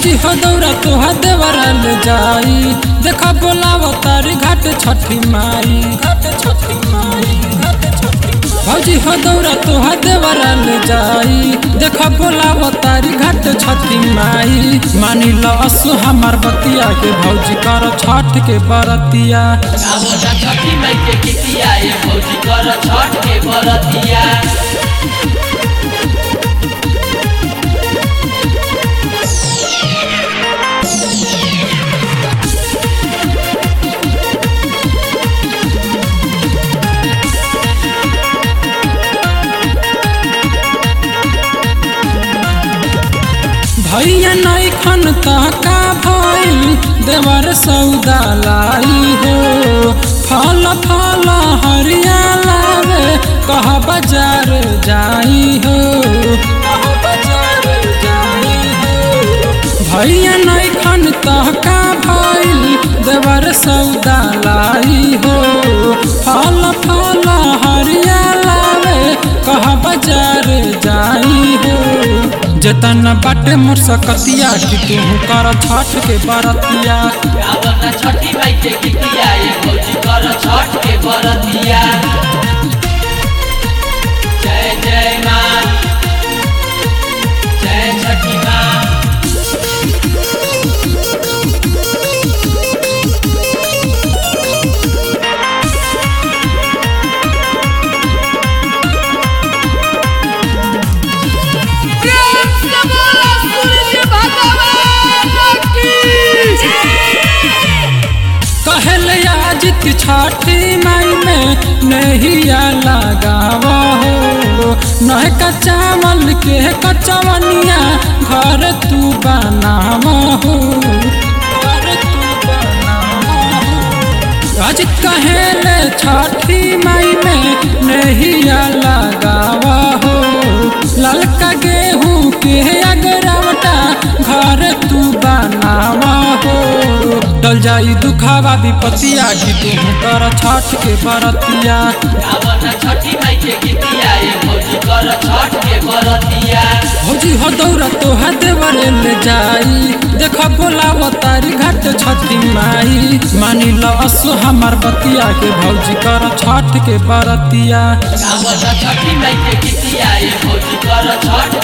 भौजी हो दौरा तोहा देवरा ले जाई देखा बोलाव तारी घाट छठी माई घाट छठी माई घाट छठी भौजी हो दौरा तोहा देवरा ले जाई देखा बोलाव तारी घाट छठी माई मानी लो असु हमार बतिया के भौजी कर छठ के बरतिया आवला छठी माई के कितिया ए भौजी कर छठ के बरतिया भैया नहीं खन का भइल देवर सौदा लाई हो फल फल हरिया लावे कह बाजार जाई हो कह बाजार जाई हो भैया नहीं खन का भइल देवर सौदा लाई हो फल फल हरिया लावे कह बाजार जाई हो जतन बाटे मोर सकतिया कि तू कर छठ के बरतिया आवला छठी माई के कितिया ए भौजी कर छठ के बरतिया जय जय माँ जय छठी माँ कहल आजित छठी माई में नहिया लगावा हो नह का चावल के कचवनिया घर तू बनावा हो घर तू बनावा हो आज कहेले छठी माई में नहिया लगावा हो ललका गेहूँ के अगरवटा घर तू बनावा हो डल जाई दुखावा विपतिया कि तू कर छठ के बरतिया आवला छठी माई के कितिया ए भौजी कर छठ के बरतिया भौजी हो दौरा तोहा देवरे ले जाई देख बोलाव तारी घाट छठी माई मानी लो असु हमार बतिया के भौजी कर छठ के बरतिया आवला छठी माई के कितिया ए भौजी कर छठ